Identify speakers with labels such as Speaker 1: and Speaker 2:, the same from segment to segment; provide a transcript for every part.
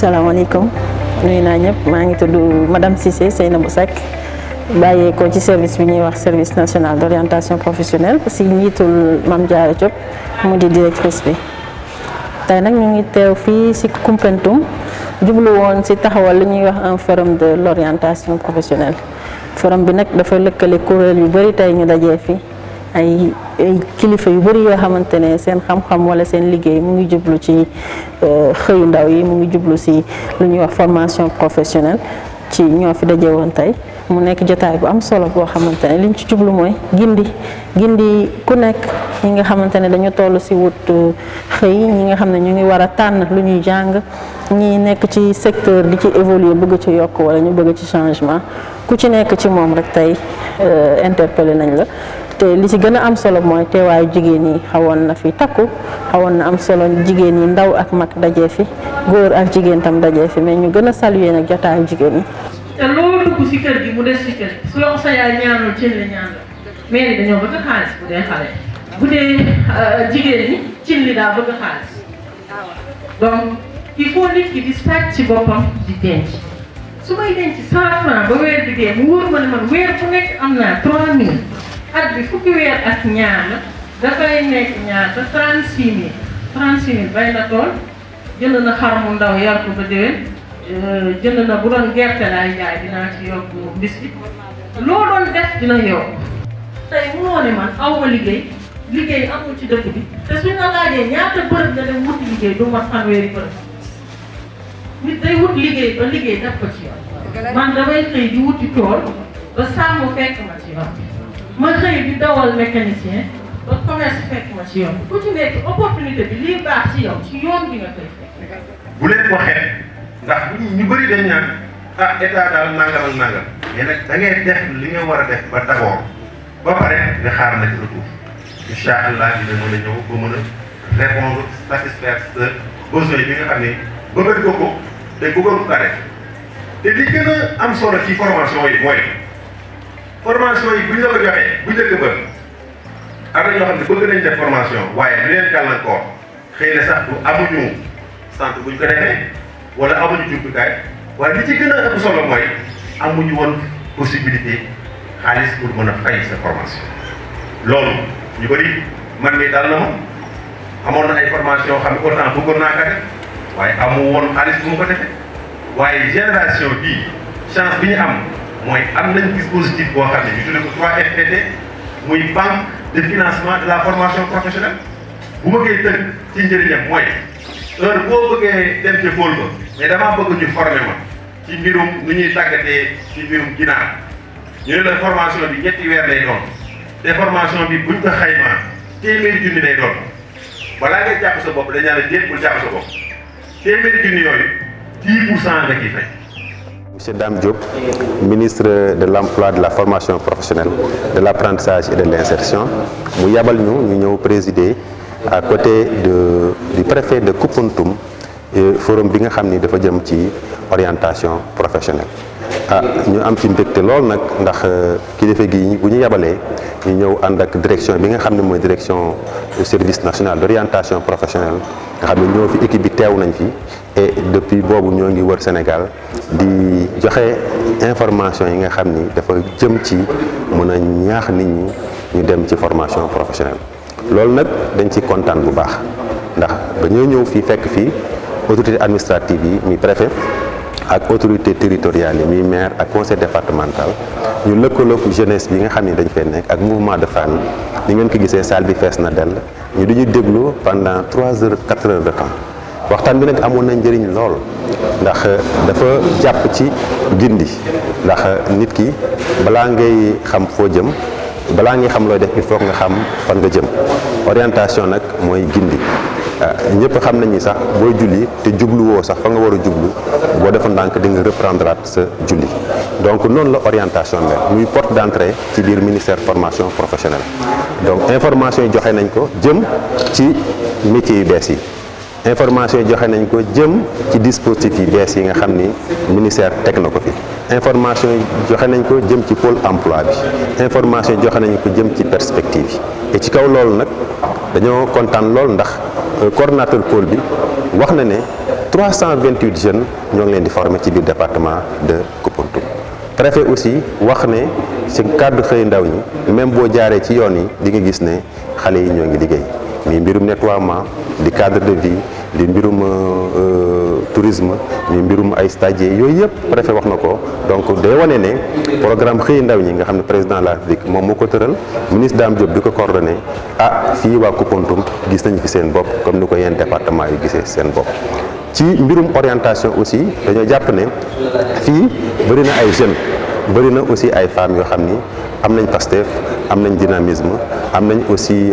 Speaker 1: salaamaaleykum nuyu naa ñëpp maa ngi tudd madame Cissé Seynabou Seck bàyyeekoo ci service bi ñuy wax service national d' orientation professionnelle si njiitul Mame Diarra Diop mu di directrice bi tey nag ñu ngi teew fii si Koumpentoum jublu woon si taxawal li ñuy wax un forum de l' orientation professionnelle forum bi nag dafa lëkkale kuréel yu bëri tey ñu dajee fi ay ay kilifa yu bëri yoo xamante ne seen xam-xam wala seen liggéey mu ngi jublu ci xëyu ndaw yi mu ngi jublu si lu ñuy wax formation professionnelle ci ñoo fi daje woon tey mu nekk jotaay bu am solo boo xamante ne liñ ci jublu mooy gindi gindi ku nekk ñi nga xamante ne dañu toll si wut xëy ñi nga xam ne ñu ngi war a tànn lu ñuy jàng ñi nekk ci secteur di ci évoluer bëgg ci yokk wala ñu bëgg ci changement ku ci nekk ci moom rek tey interpellé nañ la te li ci gën a am solo mooy teewaayu jigéen yi xawoon na fi takku xawoon na am solo jigéen yi ndaw ak mag dajee fi góor ak jigéen tam dajee fi mais ñu gën a saluer nag jotaayu jigéen yi.
Speaker 2: te loo dugg si kër gi mu des si kër gi su la ko sa yaay ñaanul cin li ñaan la mais ni dañoo bëgg xaalis bu dee xale bu dee jigéen ñi cin li daa bëgg xaalis donc il faut nit ki di sàcc ci boppam di denc su may denc cent franc ba weer bi dee mu wóor ma ne man weer bu nekk am naa trois mille at bi fukki weer ak ñaar la dafay nekk ñaata trente six mille trente six mille bay na tool jënd na xar mu ndaw yar ko ba déwén jënd na bu doon gerte laay jaay dinaa ci yokk bis bi loo doon def dina yokk tey munoo ne man aw ma liggéey liggéey amul ci dëkk bi te suñ la laajee ñaata bërëb nga dem wuti liggéey du mat fanweeri bërëb nit day wut liggéey ba liggéey def ko ci yoon man damay xëy di wuti tool ba sàmm fekk ma ci yoon ma xëy di dawal mécanicien ba commerce fekk ma ci yoon ku ci nekk opportunité bi lii baax ci yow ci yoon bi nga koy fekk
Speaker 3: bu leen ko xeeb ndax ñu bëri dañ naan ah état daal nangam ak nangam mais nag da ngay def li nga war a def ba d'abord ba pare nga xaar nag retour incha allah dina mën a ñëw ba mën a répondre satisfaire sa besoin bi nga xam ne bëgg ko ko te bëggoon ko def te li gën a am solo ci formation yi mooy formation yi bu ñu la ko joxee bu njëkk ba am na ñoo xam ne bëgg nañ def formation waaye lu leen gàllankoor xëy na sax du amuñu centre bu ñu ko defee wala amuñu jumtukaay waaye li ci gën a ëpp solo mooy amuñu woon possibilité xaalis pour mën a fay sa formation. loolu ñu bëri man mii daal na ma amoon na ay formation yoo xam ne autant bëggoon naa ko def waaye amu woon xaalis bu ma ko defee waaye génération bii chance bi ñu am mooy am nañ dispositif boo xam ne ñu tuddee ko 3FPT muy banque de financement de la formation professionnelle bu ma koy tënk ci njëriñam mooy. heure boo bëggee dem ca pôle ba mais damaa bëgg ñu former ma ci mbirum nu ñuy tàggatee ci mbirum ginaar ñu ne la formation bi ñetti weer lay doon te formation bi buñ ko xaymaa téeméeri junni lay doon balaa ngay jàpp sa bopp dañaa la déet bul jàpp sa bopp téeméeri junni yooyu 10 pour cent nga ciy fay.
Speaker 4: Monsieur Dame Diop, ministre de l'Emploi, de la formation professionnelle, de l'apprentissage et de l'insertion mu yabal ñu ñu ñëw présider. à côté de du préfet de Koumpentoum forum bi nga xam ni dafa jëm ci orientation professionnelle ah ñu am ci mbégte lool nag ndax kilifa gi bu ñu yabalee ñu ñëw ànd ak direction bi nga xam ne mooy direction du service national d'orientation professionnelle nga xam ne ñoo fi équipe bi teew nañ fi et depuis boobu ñoo ngi wër Sénégal di joxe information yi nga xam ni dafa jëm ci mën a ñaax nit ñi ñu dem ci formation professionnelle loolu nag dañ ci kontaan bu baax ndax dañoo ñëw fii fekk fii autorité administrative yi mi préfet ak autorité territoriale yi mi maire ak conseil départemental ñu lëkkaloog jeunesse bi nga xam ne dañ fee nekk ak mouvement de famille ni ngeen ko gisee salle bi fees na dell ñu duñu déglu pendant trois heures quatre heures de temps waxtaan bi nag amoon na njëriñ lool ndax dafa jàpp ci gindi ndax nit ki balaa ngay xam foo jëm balaa ngay xam looy def il faut nga xam fan nga jëm orientation nag mooy gindi ñëpp xam nañ ni sax booy julli te jubluwoo sax fa nga war a jublu boo defa ndànk di nga reprendre sa julli donc noonu la orientation mel muy porte d'entrée ci biir ministère formation professionnelle donc information yi joxe nañ ko jëm ci métiers yu bees yi information yi joxe nañ ko jëm ci dispositifs yi bees yi nga xam ni ministère teg na ko fi information yi joxe nañ ko jëm ci pôle emploi bi information yi joxe nañ ko jëm ci perspective yi et ci kaw loolu nag dañoo kontaan lool ndax coordonnateur pôle bi wax na ne 328 jeunes ñoo ngi leen di former ci biir département de Koupentoum préfet aussi wax ne ci cadre xëy ndaw ñi même boo jaaree ci yoon yi di nga gis ne xale yi ñoo ngi liggéey mi mbirum nettoiement di cadre de vie di mbirum tourisme mi mbirum ay stagiaires yooyu yëpp préfet wax na ko donc day wane ne programme xëy ndaw ñi nga xam ne président de la République moom moo ko tëral ministre Dame Diop di ko coordonné ah fii waa Koupentoum gis nañu fi seen bopp comme ni ko yenn département yi gisee seen bopp ci mbirum orientation aussi dañoo jàpp ne fii bëri na ay jeunes bëri na aussi ay femmes yoo xam ni am nañ Pastef am nañ dynamisme am nañ aussi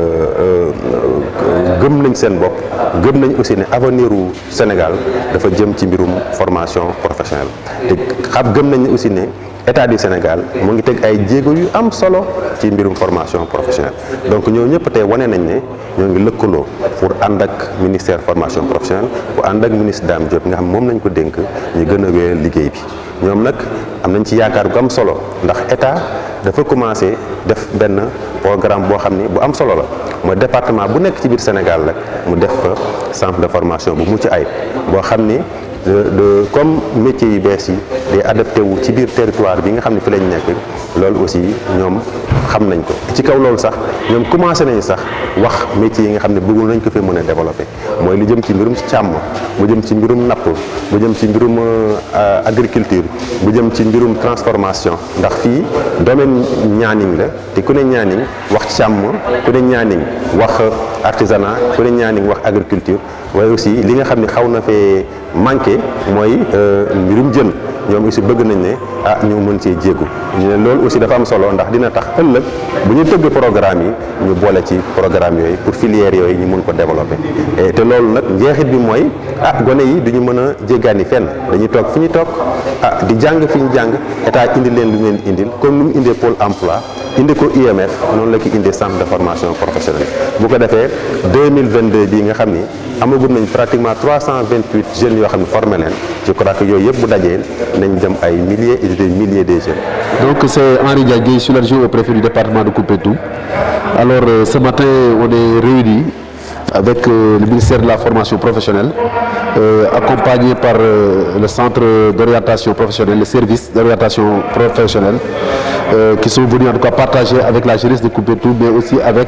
Speaker 4: gëm nañ seen bopp gëm nañ aussi ne avenir u Sénégal dafa jëm ci mbirum formation professionnelle te xam gëm nañ aussi ne état du Sénégal mu ngi teg ay jéego yu am solo ci mbirum formation professionnelle donc ñoo ñëpp tey wane nañ ne ñoo ngi lëkkaloo pour ànd ak ministère formation professionnelle bu ànd ak ministre Dame Diop nga xam moom nañ ko dénk ñu gën a wéyal liggéey bi ñoom nag am nañ ci yaakaar bu am solo ndax état dafa commencé def benn programme boo xam ni bu am solo la mooy département bu nekk ci biir Sénégal rek mu def fa centre de formation bu mucc ayib boo xam ni de de comme métiers yu bees yi day adapté wu ci biir territoire bi nga xam ne fi lañ nekk loolu aussi ñoom xam nañ ko ci kaw loolu sax ñoom commencé nañu sax wax métiers yi nga xam ne bëggul nañ ko fee mën a développé mooy lu jëm ci mbirum càmm mu jëm ci mbirum napp mu jëm ci mbirum agriculture mu jëm ci mbirum transformation ndax fii domaine ñaaning la te ku ne ñaaning wax càmm ku ne ñaaning wax artisanat ku ne ñaaning wax agriculture waaye aussi li nga xam ne xaw na fee manqué mooy mbirum jën ñoom aussi bëgg nañ ne ah ñu mën cee jéegu ñu ne loolu aussi dafa am solo ndax dina tax ëllëg bu ñu tëgg programme yi ñu boole ci programme yooyu pour filière yooyu ñu mun ko développer te loolu nag njeexit bi mooy ah gone yi du ñu mën a jéggaani fenn dañuy toog fi ñu toog ah di jàng fi ñu jàng état indi leen lu leen indil comme lu mu indee pôle emploi indi ko IMF noonu la ki indee centre de formation professionnelle bu ko defee 2022 bii nga xam ni amagum nañ pratiquement 328 jeunes yoo xam ne formé leen je crois que yooyu yëpp bu dajee nañ dem ay milliers et des milliers de jeunes.
Speaker 5: Donc c'est Henri Diagué, je suis l'adjoint au préfet du département de Koupentoum. Alors euh, ce matin, on est réunis avec euh, le ministère de la formation professionnelle, euh, accompagné par le centre d'orientation professionnelle, le service d'orientation professionnelle, qui sont venus en tout cas partager avec la jeunesse de Koupentoum, mais aussi avec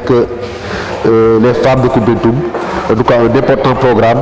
Speaker 5: les femmes de Koupentoum. En tout cas, un important programme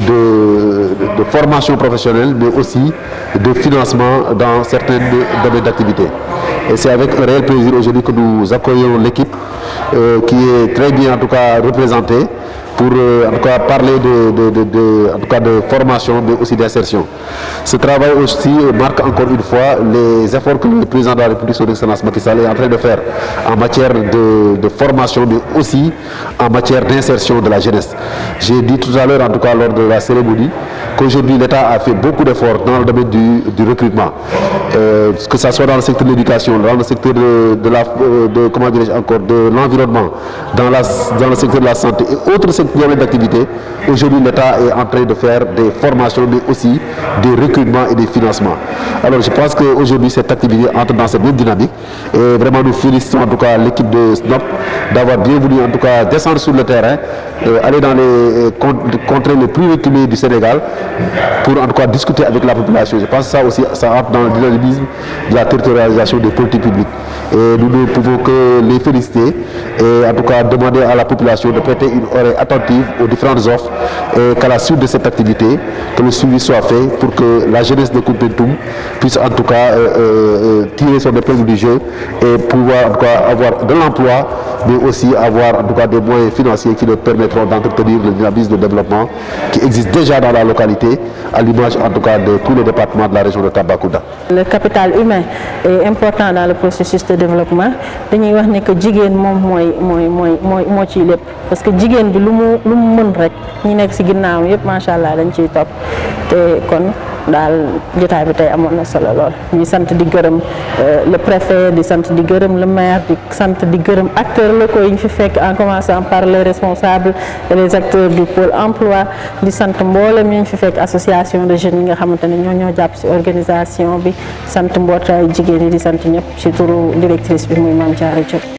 Speaker 5: de, de, formation professionnelle, mais aussi de financement dans certains domaines d'activité. Et c'est avec un réel plaisir aujourd'hui que nous accueillons l'équipe euh, qui est très bien en tout cas représentée pour euh, en tout cas parler de, de, de, de, en tout cas de formation mais aussi d'insertion. Ce travail aussi marque encore une fois les efforts que le président de la République, son excellence Macky Sall, est en train de faire en matière de, formation mais aussi en matière d'insertion de la jeunesse. J'ai dit tout à l'heure en tout cas lors de la cérémonie qu'aujourd'hui l'État a fait beaucoup d'efforts dans le domaine du, du recrutement. Euh, que ce soit dans le secteur de l'éducation, dans le secteur de, de la, de, comment encore, de l'environnement, dans, la, dans le secteur de la santé et autres secteurs d'activité. Aujourd'hui, l'État est en train de faire des formations, mais aussi des recrutements et des financements. Alors, je pense qu'aujourd'hui, cette activité entre dans cette même dynamique. Et vraiment, nous félicitons en tout cas l'équipe de SNOP d'avoir bien voulu en tout cas descendre sur le terrain, aller dans les contrées les plus reculées du Sénégal pour en tout cas discuter avec la population. Je pense que ça aussi, ça entre dans le dynamisme de la territorialisation des politiques publiques. Et nous ne pouvons que les féliciter et en tout cas demander à la population de prêter une oreille attentive aux différentes offres et qu'à la suite de cette activité, que le suivi soit fait pour que la jeunesse de Koupentoum puisse en tout cas euh, euh, tirer son épingle du jeu et pouvoir en tout cas avoir de l'emploi, mais aussi avoir en tout cas des moyens financiers qui leur permettront d'entretenir le dynamisme de développement qui existe déjà dans la localité, à l'image en tout cas de tous les départements de la région de Tabakouda.
Speaker 1: Le capital humain est important dans le processus de développement dañuy wax ne que jigéen moom mooy mooy mooy mooy moo ciy lépp parce que jigéen bi lu mu lu mu mën rek ñi nekk ci ginnaaw yëpp macha allah dañ ciy topp te kon daal jotaay bi tey amoon na solo lool ñuy sant di gërëm le préfet di sant di gërëm le maire di sant di gërëm acteurs locaux yi ñu fi fekk en commençant par les responsables et les acteurs du pôle emploi di sant mboolem ñu fi fekk association de jeunes yi nga xamante ne ñoo ñoo jàpp ci organisation bi sant mbootaay jigéen yi di sant ñëpp ci turu directrice bi muy Mame Diarra Diop